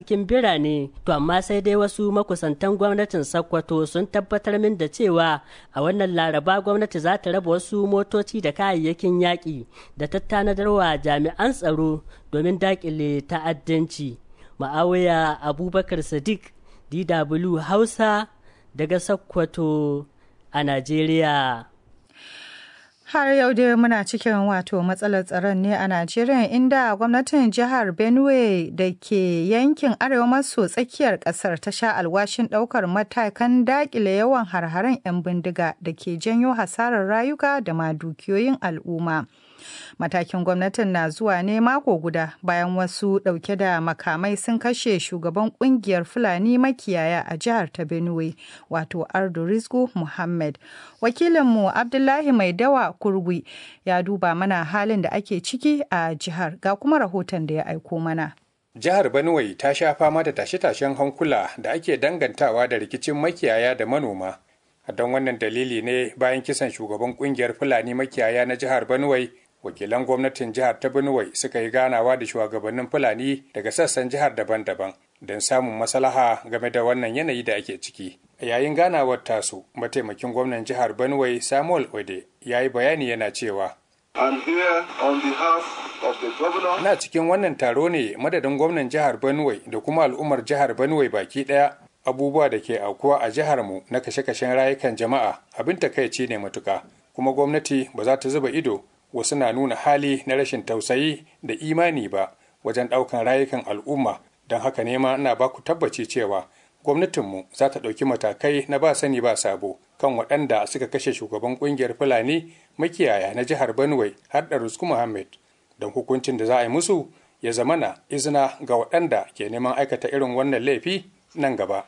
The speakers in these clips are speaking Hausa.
cikin birane to amma sai dai wasu makusantan gwamnatin sokoto sun tabbatar min da cewa a wannan laraba gwamnati za ta raba wasu motoci da kayayyakin yaƙi da ta tanadarwa jami'an tsaro domin daƙile ta'addanci ma'awiya abubakar sadiq dw hausa daga sokoto a najeriya Har yau dai muna cikin wato matsalar tsaron ne a Najeriya inda gwamnatin jihar Benue da ke yankin arewa maso tsakiyar kasar ta sha alwashin daukar matakan dakile yawan harharen 'yan bindiga da ke janyo hasarar rayuka da ma dukiyoyin al'umma. Matakin gwamnatin na zuwa ne mako guda bayan wasu ɗauke da makamai sun kashe shugaban kungiyar Fulani makiyaya a jihar ta Benue, wato Ardu Rizku Muhammad. Wakilinmu Abdullahi Mai Dawa Kurgui ya duba mana halin da ake ciki a jihar ga kuma rahoton da ya aiko mana. Jihar Benue ta sha fama da tashe-tashen hankula da ake dangantawa da rikicin makiyaya da manoma. Don wannan dalili ne bayan kisan shugaban kungiyar Fulani makiyaya na jihar Benue wakilan gwamnatin jihar ta Benue suka yi ganawa da shugabannin Fulani daga sassan jihar daban-daban don samun maslaha game da wannan yanayi da ake ciki. A yayin ganawar tasu, mataimakin gwamnan jihar Benue Samuel Ode ya yi bayani yana cewa Ina cikin wannan taro ne madadin gwamnan jihar Benue da kuma al'ummar jihar Benue baki ɗaya abubuwa da ke aukuwa a jihar mu na kashe-kashen rayukan jama'a abin takaici ne matuka kuma gwamnati ba za ta zuba ido wasu na nuna hali na rashin tausayi da imani ba wajen ɗaukan rayukan al'umma don haka ne ma ina baku tabbaci cewa gwamnatinmu za ta ɗauki matakai na ba sani ba sabo kan waɗanda suka kashe shugaban ƙungiyar fulani makiyaya na jihar benue har da rusku muhammad don hukuncin da za a yi musu ya zamana izina ga waɗanda ke neman aikata irin wannan laifi nan gaba.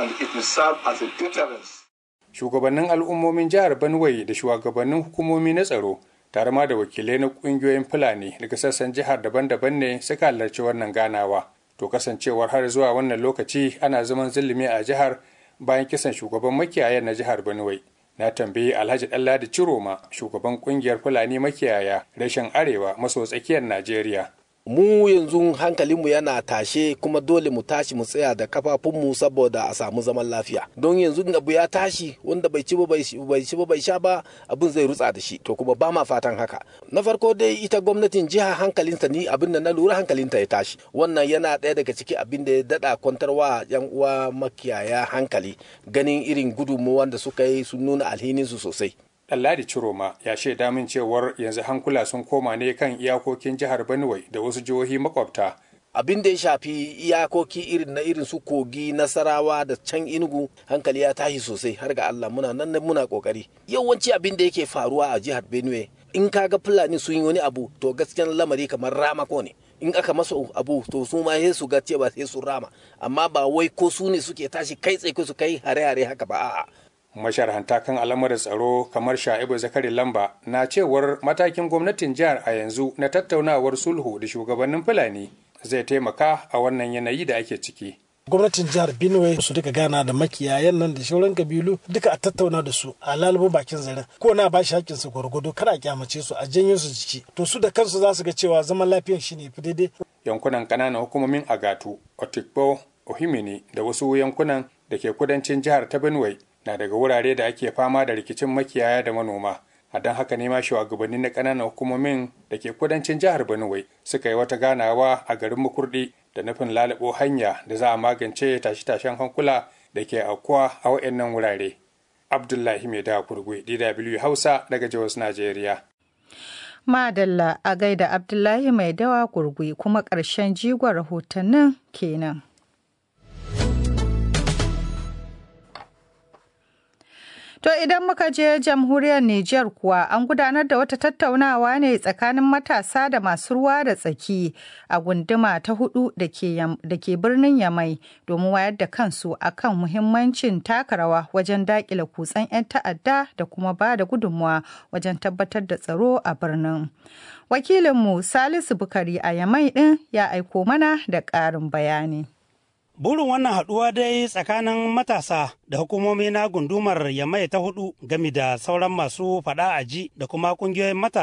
Shugabannin al'ummomin jihar Benue da shugabannin hukumomi na tsaro tare ma da wakilai na kungiyoyin fulani daga sassan jihar daban-daban ne suka halarci wannan ganawa to kasancewar har zuwa wannan lokaci ana zaman zulumi a jihar bayan kisan shugaban makiyaya na jihar benue na tambayi alhaji ɗanladi ciroma shugaban kungiyar fulani makiyaya rashin arewa maso tsakiyar najeriya mu yanzu hankalinmu yana tashe kuma dole mu tashi mu tsaya da kafafunmu saboda a samu zaman lafiya don yanzu abu ya tashi wanda bai ci ba bai ci ba bai sha ba abin zai rutsa da shi to kuma ba ma fatan haka na farko dai ita gwamnatin jiha hankalinta ni abin da na lura hankalinta ya tashi wannan yana ɗaya daga ciki abin da ya daɗa kwantarwa yan uwa makiyaya hankali ganin irin gudunmuwan da suka yi sun nuna alhininsu sosai Ɗanladi Ciroma ya shaida min cewar yanzu hankula sun koma ne kan iyakokin jihar Benue da wasu jihohi makwabta. Abin da ya shafi iyakoki irin na irin su kogi nasarawa da can inugu hankali ya tashi sosai har ga Allah muna nan muna kokari. Yawanci abin da yake faruwa a jihar Benue in kaga Fulani sun yi wani abu to gaskiyan lamari kamar ramako ne. in aka masa abu to su ma sai su ga cewa sai su rama amma ba wai ko su ne suke tashi kai tsaye su kai hare-hare haka ba a'a masharhanta kan al'amuran tsaro kamar sha'ibu zakari lamba na cewar matakin gwamnatin jihar a yanzu na tattaunawar sulhu da shugabannin fulani zai taimaka a wannan yanayi da ake ciki gwamnatin jihar benue su duka gana da makiyayan nan da shauran kabilu duka a tattauna da su a lalubo bakin zaren ko na ba shi hakkin su gwargwado kada a kyamace su a janyo su jiki to su da kansu za su ga cewa zaman lafiyan shi ne fi daidai yankunan ƙananan hukumomin agatu otikpo ohimini da wasu yankunan da ke kudancin jihar ta benue na daga wurare da ake fama da rikicin makiyaya da manoma a don haka ne ma shugabanni na ƙananan hukumomin da ke kudancin jihar benue suka yi wata ganawa a garin makurdi da nufin lalabo hanya da za a magance tashe-tashen hankula da ke aukuwa a waɗannan wurare abdullahi mai da kurgwe dw hausa daga jos najeriya madalla a gaida abdullahi mai dawa gurgui kuma ƙarshen jigon rahotannin kenan To idan muka je jamhuriyar Nijar kuwa an gudanar da wata tattaunawa ne tsakanin matasa da masu ruwa da tsaki a gunduma ta hudu da ke birnin Yamai domin wayar da kansu akan muhimmancin taka rawa wajen dakile kutsen 'yan ta'adda da kuma ba da gudunmuwa wajen tabbatar da tsaro a birnin. Wakilinmu Salisu Bukari a Yamai ɗin ya aiko mana da ƙarin bayani. Burin wannan haɗuwa dai tsakanin matasa da hukumomi na gundumar Yamai ta hudu gami da sauran masu faɗa aji da kuma ƙungiyoyin matasa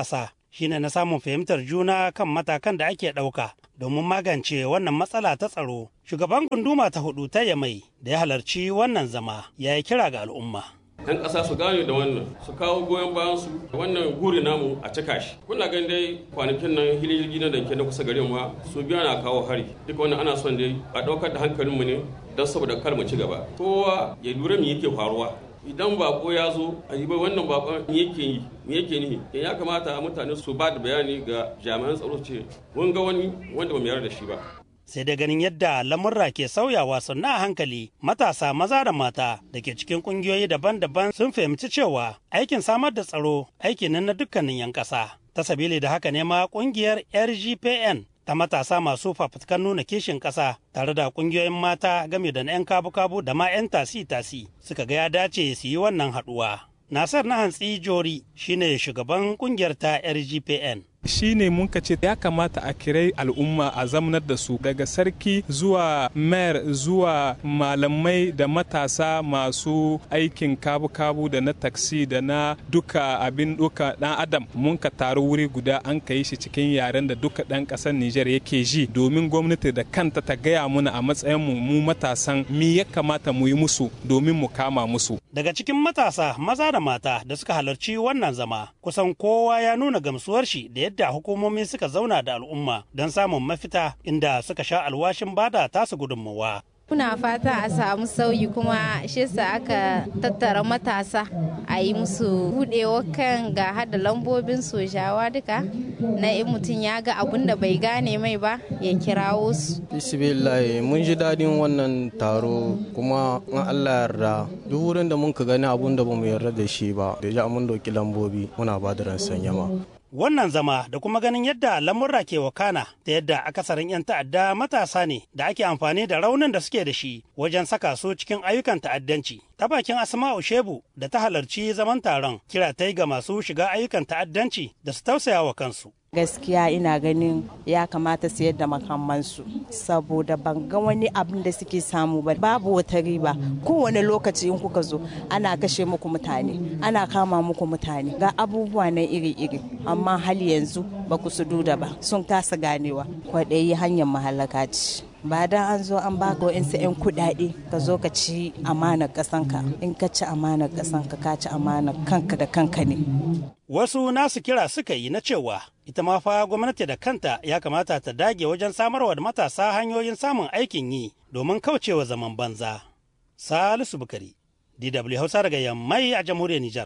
shine na samun fahimtar juna kan matakan da ake ɗauka domin magance wannan matsala ta tsaro. Shugaban gunduma ta hudu ta Yamai da ya halarci wannan zama ya yi kira ga al'umma. 'yan ƙasa su gane da wannan su kawo goyon bayan su wannan guri namu a cika shi kuna ganin dai kwanakin nan hilirgi na danke na kusa garin ma su biya na kawo hari duka wannan ana son dai a ɗaukar da hankalinmu ne don saboda kar mu ci gaba kowa ya lura me yake faruwa idan bako ya zo a yi wannan bakon me yake yi me yake ni ya kamata mutane su ba da bayani ga jami'an tsaro ce mun ga wani wanda ba mu yarda da shi ba sai da ganin yadda lamurra ke sauyawa sannan a hankali matasa maza da mata da ke cikin kungiyoyi daban-daban sun fahimci cewa aikin samar da tsaro aiki ne na dukkanin 'yan ƙasa ta sabili da haka ne ma kungiyar rgpn ta matasa masu fafutukan nuna kishin ƙasa tare da kungiyoyin mata game da na 'yan kabu-kabu da ma 'yan tasi-tasi suka ga ya dace su yi wannan haɗuwa. Nasar na hantsi Jori shine shugaban kungiyar ta RGPN. shi ne mun ce ya kamata a kirai al'umma a zamanar da su daga sarki zuwa mayor zuwa malamai da matasa masu aikin kabu-kabu da na taksi da na duka abin duka dan adam mun ka taru wuri guda an ka yi shi cikin yaren da duka dan kasar Nijar yake ji domin gwamnati da kanta ta gaya muna a matsayin mu mu matasan mi ya kamata mu yi musu domin mu kama musu Daga cikin matasa maza da mata da suka halarci wannan zama kusan kowa ya nuna gamsuwar shi da yadda hukumomi suka zauna da al'umma don samun mafita inda suka sha alwashin bada tasu gudunmawa. Muna fata a samu sauyi kuma shi sa aka tattara matasa a yi musu budewa kan ga hada lambobin sojawa duka na in mutum ya ga abun da bai gane mai ba ya kirawo su. Bismillah mun ji daɗin wannan taro kuma in Allah yarda duk wurin da mun ka gani abun da bamu yarda da shi ba da ja mun doki lambobi muna ba da ransan yama. Wannan zama da kuma ganin yadda lamurra ke wakana da yadda akasarin 'yan ta'adda matasa ne da ake amfani da raunin da suke da shi wajen saka su cikin ayyukan ta'addanci. Ta bakin Asma'u Shebu da ta halarci zaman taron kira ta yi ga masu shiga ayyukan ta'addanci da su tausaya wa kansu. gaskiya ina ganin ya kamata su yadda makamansu saboda ban ga wani abin da suke samu ba babu wata riba kowane lokaci in kuka zo ana kashe muku mutane ana kama muku mutane ga abubuwa na iri-iri amma hali yanzu ba ku su duda ba sun kasa ganewa kwaɗayi hanyar mahalaka ce ba dan an zo an baka wa'insu 'yan kudade ka zo ka ci amanar kasanka in ka ci amanar kasanka ka ci amanar kanka da kanka ne Wasu nasu kira suka yi na cewa ita ma fa gwamnati da kanta ya kamata ta dage wajen samarwa da matasa hanyoyin samun aikin yi domin kaucewa zaman banza. Salisu Bukari, DW Hausa daga Yammai a jamhuriyar Nijar.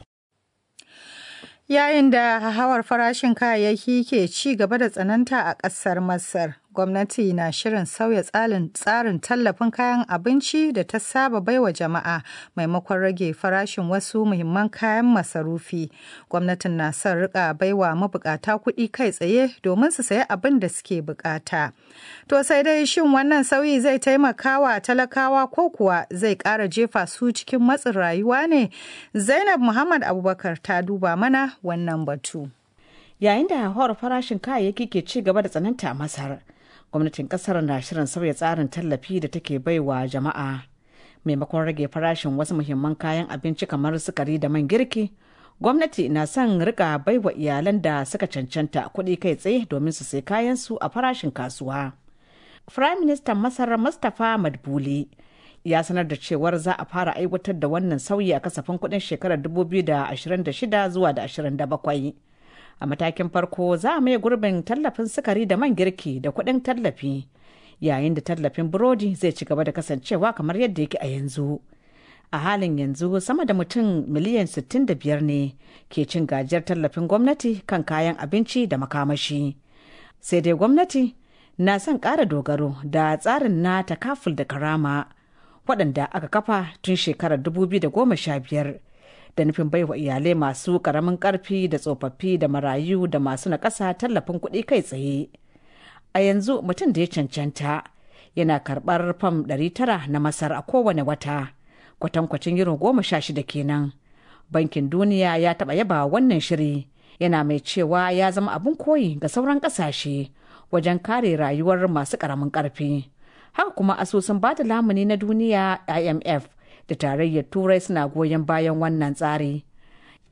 Yayin da hawar farashin kayayyaki ke ci gaba da tsananta a ƙasar Masar, gwamnati na shirin sauya tsarin tallafin kayan abinci da ta saba baiwa jama'a maimakon rage farashin wasu muhimman kayan masarufi. Gwamnatin na son rika baiwa mabukata kuɗi kai tsaye domin su sayi abin da suke bukata. To sai dai shin wannan sauyi zai taimaka wa talakawa ko kuwa zai ƙara jefa su cikin matsin rayuwa ne? Zainab Muhammad Abubakar ta duba mana wannan batu. Yayin da hauhawar farashin kayayyaki ke ci gaba da tsananta a Masar, gwamnatin kasar na shirin sauya tsarin tallafi da take baiwa jama'a. Maimakon rage farashin wasu muhimman kayan abinci kamar sukari da man girki, gwamnati na son rika baiwa iyalan da suka cancanta kuɗi kai tsaye domin su sai kayan su a farashin kasuwa. Firayim Ministan Masar Mustapha Madbuli ya sanar da cewar za a fara aiwatar da wannan sauyi a kasafin kuɗin shekarar 2026 zuwa da 27. A matakin farko za a mai gurbin tallafin sukari da man girki da kuɗin tallafi, yayin da tallafin burodi zai ci gaba da kasancewa kamar yadda yake a yanzu. A halin yanzu sama da mutum miliyan 65 ne ke cin gajiyar tallafin gwamnati kan kayan abinci da makamashi. Sai dai gwamnati na son ƙara dogaro da tsarin na takaful da karama. waɗanda aka kafa tun shekarar 2015 da nufin baiwa iyalai masu ƙaramin ƙarfi da tsofaffi da marayu da masu naƙasa tallafin kuɗi kai tsaye. A yanzu mutum da ya cancanta yana karɓar fam 900 na Masar a kowane wata, kwatankwacin euro goma sha shida kenan. Bankin Duniya ya taɓa yaba wannan shiri, yana mai cewa ya zama abin koyi ga sauran ƙasashe wajen kare rayuwar masu ƙaramin ƙarfi. haka kuma asusun bada lamuni na duniya imf da tarayyar turai suna goyon bayan wannan tsari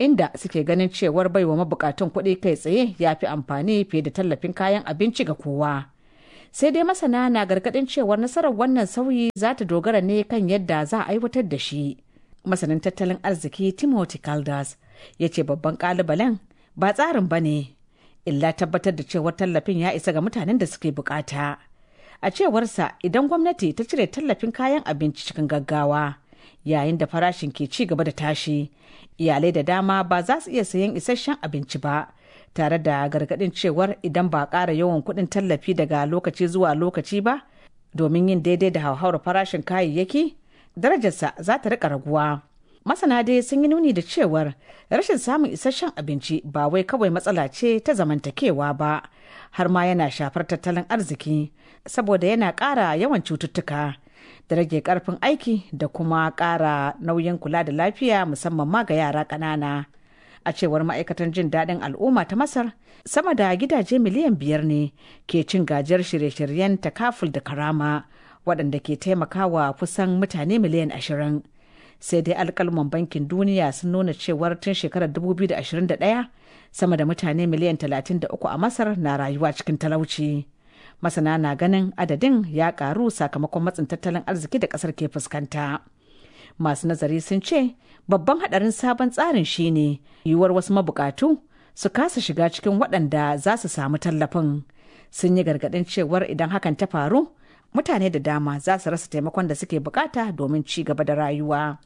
inda suke ganin cewar baiwa mabukatun kuɗi kai tsaye ya fi amfani fiye da tallafin kayan abinci ga kowa. Sai dai masana na gargaɗin cewar nasarar wannan sauyi za ta dogara ne kan yadda za a aiwatar da shi. Masanin tattalin arziki Timothy Caldas ya ce babban ƙalubalen ba tsarin ba ne, illa tabbatar da cewar tallafin ya isa ga mutanen da suke bukata. A cewarsa idan gwamnati ta cire tallafin kayan abinci cikin gaggawa, yayin da farashin ke ci gaba da tashi iyalai da dama ba za su iya sayan isasshen abinci ba tare da gargadin cewar idan ba ƙara yawan kuɗin tallafi daga lokaci zuwa lokaci ba domin yin daidai da hauhawar farashin kayayyaki darajarsa za ta rika raguwa masana dai sun yi nuni da cewar rashin samun isasshen abinci ba wai kawai matsala ce ta zamantakewa ba har ma yana shafar tattalin arziki saboda yana ƙara yawan cututtuka da rage karfin aiki da kuma ƙara nauyin kula da lafiya musamman ma ga yara ƙanana. A cewar ma'aikatan jin daɗin al'umma ta Masar, sama da gidaje miliyan biyar ne ke cin gajiyar shirye-shiryen takaful da karama waɗanda ke taimakawa kusan mutane miliyan ashirin. Sai dai alkalman bankin duniya sun nuna cewar tun shekarar 2021 sama da mutane miliyan 33 a Masar na rayuwa cikin talauci. masana na ganin adadin ya karu sakamakon matsin tattalin arziki da kasar ke fuskanta masu nazari sun ce babban hadarin sabon tsarin shine yiwuwar wasu mabukatu su kasa shiga cikin waɗanda za su samu tallafin sun yi gargaɗin cewar idan hakan ta faru mutane da dama za su rasa taimakon da suke bukata domin ci gaba da rayuwa.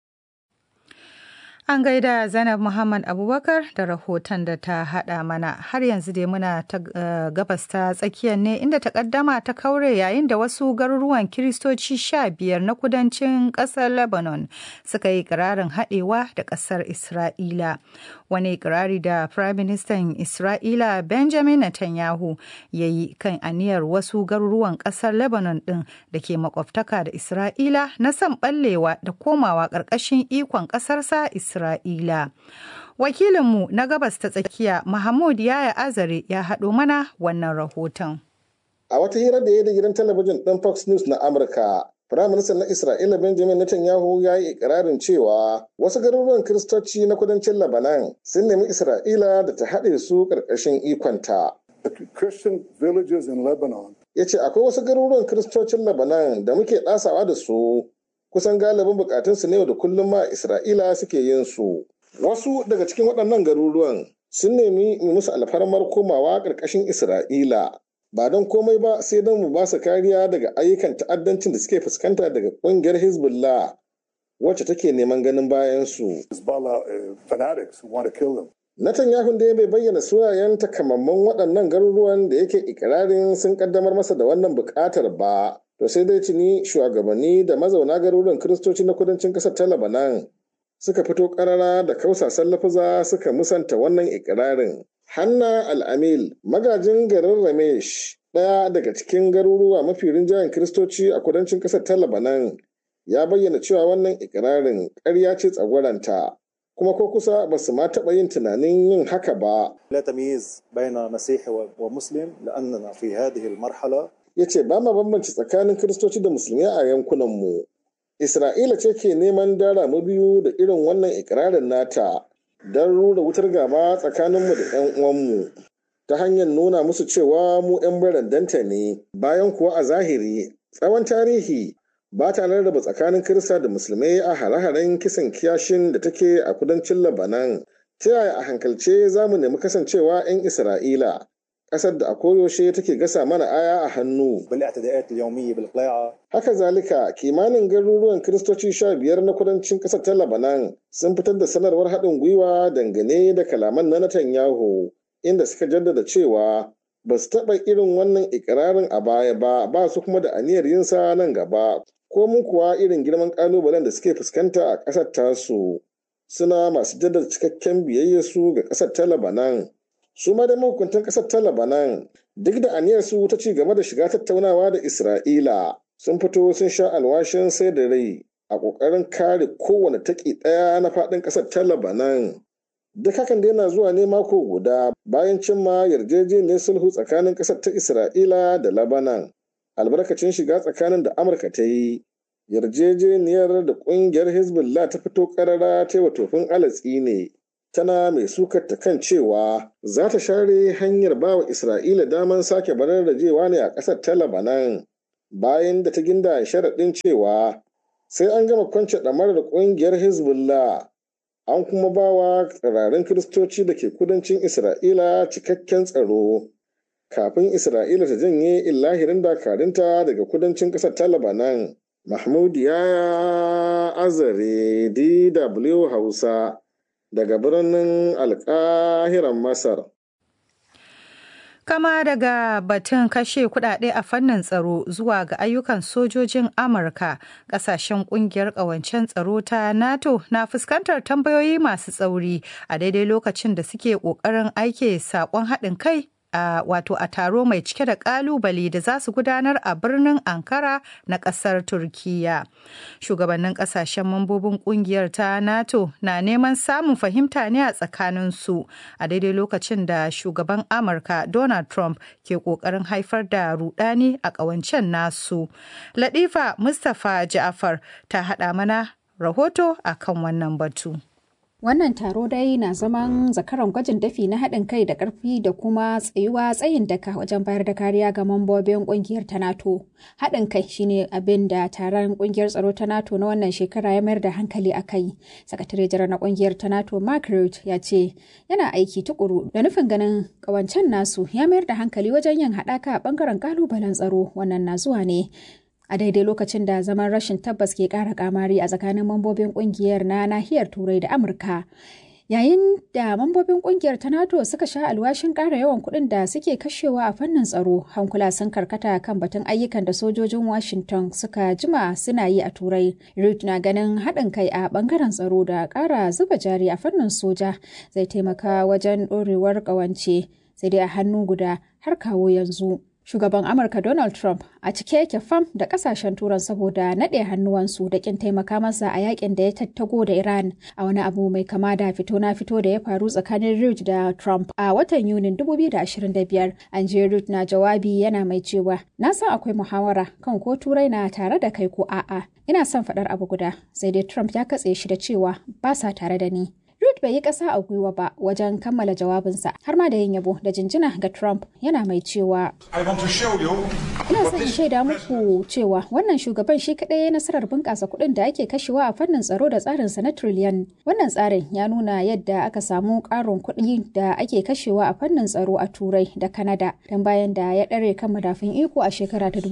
An gaida Zainab Muhammad Abubakar da rahoton da ta haɗa mana har yanzu dai muna ta gabas ta tsakiyar ne inda takaddama ta kaure yayin da wasu garuruwan kiristoci sha biyar na kudancin ƙasar Lebanon suka yi ƙirarin haɗewa da ƙasar Isra'ila. Wani ƙirari da Prime Minister Isra'ila Benjamin Netanyahu ya yi kan aniyar wasu garuruwan ƙasar Lebanon ɗin da ke makwabtaka da Isra'ila na son ɓallewa da komawa ƙarƙashin ikon ƙasarsa Isra'ila. Isra'ila. Wakilinmu na gabas ta tsakiya Mahmud Yaya Azare ya haɗo mana wannan rahoton. A wata hira da ya da gidan talabijin ɗin Fox News na Amurka, Firaministan na Isra'ila Benjamin Netanyahu ya yi ikirarin cewa wasu garuruwan Kiristoci na kudancin Labanan sun nemi Isra'ila da ta haɗe su ƙarƙashin ikonta. Christian villages in Lebanon. Ya ce akwai wasu garuruwan Kiristocin Labanan da muke ɗasawa da su kusan galibin bukatunsu ne da kullum ma Isra'ila suke yin su. Wasu daga cikin waɗannan garuruwan sun nemi mu musu alfarmar komawa ƙarƙashin Isra'ila. Ba don komai ba sai don mu ba su kariya daga ayyukan ta'addancin da suke fuskanta daga ƙungiyar Hezbollah wacce take neman ganin bayan su. Netanyahu da bai bayyana sunayen takamamman waɗannan garuruwan da yake ikirarin sun kaddamar masa da wannan buƙatar ba. to sai dai tuni shugabanni da mazauna garuruwan kiristoci na kudancin ƙasar ta labanan suka fito ƙarara da kausasan lafuza suka musanta wannan ikirarin hanna al'amil magajin garin ramesh ɗaya daga cikin garuruwa mafi rinjayen kiristoci a kudancin ƙasar ta labanan ya bayyana cewa wannan ikirarin ƙarya ce tsagwaranta kuma ko kusa ba su ma taɓa yin tunanin yin haka ba. لا تمييز بين مسيحي ومسلم لأننا في هذه المرحلة ya ce ba ma bambanci tsakanin kiristoci da musulmi a yankunanmu isra'ila ce ke neman dara mu biyu da irin wannan ikirarin nata don rura wutar gaba tsakaninmu da 'yan uwanmu ta hanyar nuna musu cewa mu 'yan barandanta ne bayan kuwa a zahiri tsawon tarihi ba ta rarraba tsakanin kirista da musulmai a hare-haren kisan kiyashin da take a kudancin labanan ta yaya a hankalce za mu nemi kasancewa 'yan isra'ila ƙasar da a koyaushe take gasa mana aya a hannu. Haka zalika kimanin garuruwan kiristoci sha biyar na kudancin ƙasar ta Labanan sun fitar da sanarwar haɗin gwiwa dangane da kalaman na Netanyahu inda suka jaddada cewa ba su taɓa irin wannan ikirarin a baya ba ba su kuma da aniyar yinsa nan gaba ko mun kuwa irin girman ƙalubalen da suke fuskanta a ƙasar tasu suna masu jaddada cikakken biyayyarsu ga ƙasar ta Labanan. su ma da mahukuntan ƙasar ta Labanan duk da aniyar su ta ci gaba da shiga tattaunawa da Isra'ila sun fito sun sha alwashin sai da rai a ƙoƙarin kare kowane taƙi ɗaya na faɗin ƙasar ta Labanan. Duk hakan da yana zuwa ne mako guda bayan cimma yarjejeniyar sulhu tsakanin ƙasar ta Isra'ila da Labanan. Albarkacin shiga tsakanin da Amurka ta yi, yarjejeniyar da ƙungiyar Hezbollah ta fito ƙarara ta yi wa tofin alatsi ne. tana mai sukar ta kan cewa za ta share hanyar bawa Isra'ila daman sake bararrajewa ne a ƙasar ta Labanan bayan da ta ginda sharaɗin cewa sai an gama kwance ɗamarar ƙungiyar Hezbollah an kuma bawa tsirarin Kiristoci da ke kudancin Isra'ila cikakken tsaro kafin Isra'ila ta janye illahirin dakarunta daga kudancin ƙasar ta Labanan. Mahmud ya azare DW Hausa daga birnin alkahiran Masar. Kama daga batun kashe kudade a fannin tsaro zuwa ga ayyukan sojojin Amurka, kasashen kungiyar ƙawancen tsaro ta NATO na fuskantar tambayoyi masu tsauri a daidai lokacin da suke ƙoƙarin aike saƙon haɗin kai a wato a taro mai cike da kalubale da za su gudanar a birnin ankara na kasar turkiya shugabannin kasashen mambobin kungiyar ta nato na neman samun fahimta ne a tsakaninsu a daidai lokacin da shugaban amurka donald trump ke kokarin haifar da rudani a kawancen nasu latifa mustapha ja'afar ta hada mana rahoto akan wannan batu Wannan taro dai na zaman zakaran gwajin dafi na haɗin kai da ƙarfi da kuma tsayuwa tsayin daka wajen bayar da kariya ga mambobin ƙungiyar ta NATO. Haɗin kai shine abin da taron ƙungiyar tsaro ta NATO na wannan shekara ya mayar da hankali a kai. Sakatare jiran na ƙungiyar ta NATO Mark Rutte ya ce yana aiki tukuru da nufin ganin ƙawancen nasu ya mayar da hankali wajen yin haɗaka a ɓangaren ƙalubalen tsaro wannan na zuwa ne a daidai lokacin da zaman rashin tabbas ke ƙara kamari a tsakanin mambobin ƙungiyar na nahiyar turai da amurka yayin da mambobin ƙungiyar ta nato suka sha alwashin ƙara yawan kuɗin da suke kashewa a fannin tsaro hankula sun karkata kan batun ayyukan da sojojin washington suka jima suna yi a turai reed na ganin haɗin kai a ɓangaren tsaro da ƙara zuba jari a fannin soja zai taimaka wajen ɗorewar ƙawance sai dai a hannu guda har kawo yanzu Shugaban Amurka Donald Trump a cike yake fam da kasashen turan saboda naɗe hannuwansu da kin taimaka masa a yakin da ya tattago da Iran a wani abu mai kama da fito na fito da ya faru tsakanin Reid da Trump a watan Yunin 2025. An je Reid na jawabi yana mai cewa na san akwai muhawara kan ko turai na tare da kai ko a'a. Ina son faɗar abu guda sai dai Trump ya katse shi da cewa ba sa tare da ni. Ruth bai yi ƙasa a gwiwa ba wajen kammala jawabinsa har ma da yin yabo da jinjina ga Trump yana mai cewa Ina son in shaida muku cewa wannan shugaban shi kaɗai ya nasarar bunƙasa kuɗin da ake kashewa a fannin tsaro da tsarinsa na triliyan. Wannan tsarin ya nuna yadda aka samu ƙarin kuɗi da ake kashewa a fannin tsaro a Turai da Kanada don bayan da ya ɗare kan madafin iko a shekara ta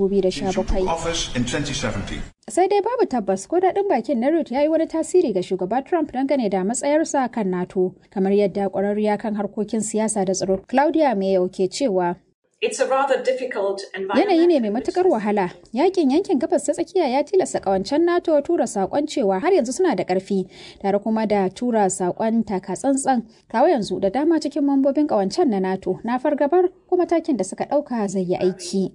2017. sai dai babu tabbas ko daɗin bakin na Ruth ya yi wani tasiri ga shugaba Trump dangane da matsayarsa kan NATO kamar yadda ƙwararriya kan harkokin siyasa da tsaro Claudia Mayo ke cewa Yanayi ne mai matukar wahala. Yakin yankin gabas ta tsakiya ya tilasta kawancen NATO tura sakon cewa har yanzu suna da karfi, tare kuma da tura sakon taka tsantsan. Kawo yanzu da dama cikin mambobin kawancen na NATO na fargabar ko matakin da suka ɗauka zai yi aiki.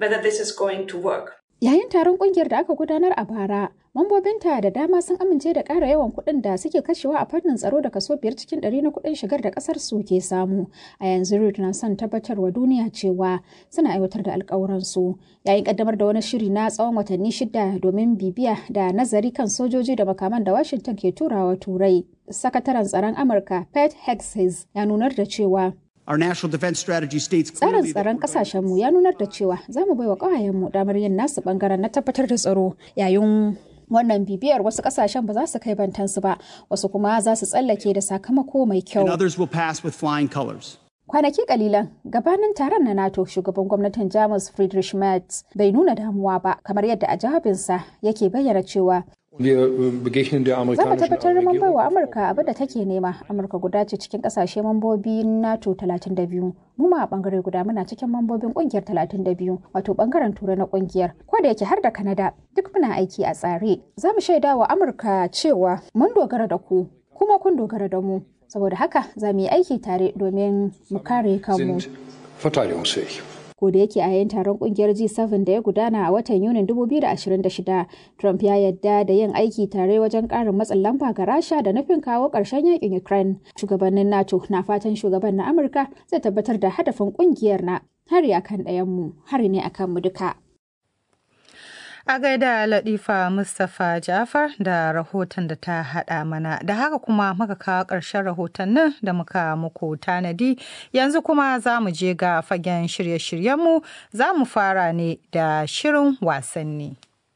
Yayin taron kungiyar da aka gudanar a bara, mambobinta da dama sun amince da ƙara yawan kuɗin da suke kashewa a fannin tsaro da kaso biyar cikin ɗari na kuɗin shigar da ƙasar su ke samu. A yanzu Ruth na son tabbatarwa duniya cewa suna aiwatar da alƙawuransu. Yayin ƙaddamar da wani shiri na tsawon watanni shida domin bibiya da nazari kan sojoji da makaman da Washington ke turawa Turai. Sakataren tsaron Amurka Pete Hegseth ya nunar da cewa Our national defense strategy states Tsarin tsaron kasashenmu ya nunar da cewa za mu baiwa ƙawayenmu damar yin nasu bangaren na tabbatar da tsaro yayin wannan bibiyar wasu kasashen ba za su kai bantansu ba wasu kuma za su tsallake da sakamako mai kyau. and others will pass with flying colors. Kwanaki kalilan gabanin taron na NATO shugaban gwamnatin Jamus Friedrich Merz bai nuna damuwa ba kamar yadda a jawabinsa yake bayyana cewa Za mu tabbatar mun bai wa Amurka abin da take nema. Amurka guda ce cikin kasashe mambobi NATO 32. Mu ma a bangare guda muna cikin mambobin kungiyar 32 wato bangaren turai na kungiyar. Ko da yake har da Kanada duk muna aiki a tsare. Za mu shaida wa Amurka cewa mun dogara da ku kuma kun dogara da mu. Saboda haka za mu yi aiki tare domin mu kare kanmu. ko da yake a yayin taron kungiyar G7 da ya gudana a watan Yunin 2026, Trump ya yadda da yin aiki tare wajen ƙarin matsin lamba ga Rasha da nufin kawo ƙarshen yakin Ukraine. Shugabannin NATO na fatan shugaban na Amurka zai tabbatar da hadafin kungiyar na hari akan ɗayanmu, hari ne akan mu duka. A gaida Latifa Mustapha Jafar da rahoton da ta haɗa mana. Da haka kuma muka kawo ƙarshen rahotannin da muka muku tanadi. Yanzu kuma za mu je ga fagen shirye-shiryenmu za mu fara ne da shirin wasanni.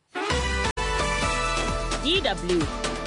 DW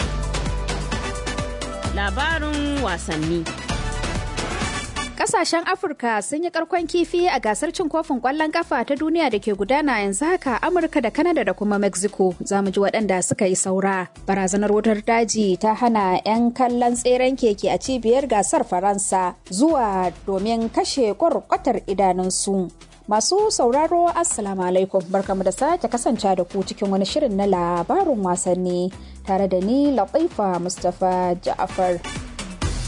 Labarin wasanni. Kasashen Afirka sun yi karkon kifi a gasar cin kofin kwallon kafa ta duniya da ke gudana yanzu haka Amurka da Kanada da kuma Mexico. Za mu ji waɗanda suka yi saura. Barazanar wutar daji ta hana 'yan kallon tseren keke a cibiyar gasar Faransa zuwa domin kashe kwarkwatar idanunsu. Masu sauraro Assalamu alaikum barkamu da sake kasance da ku cikin wani shirin na labarin wasanni tare da ni Latifa Mustapha Ja'afar.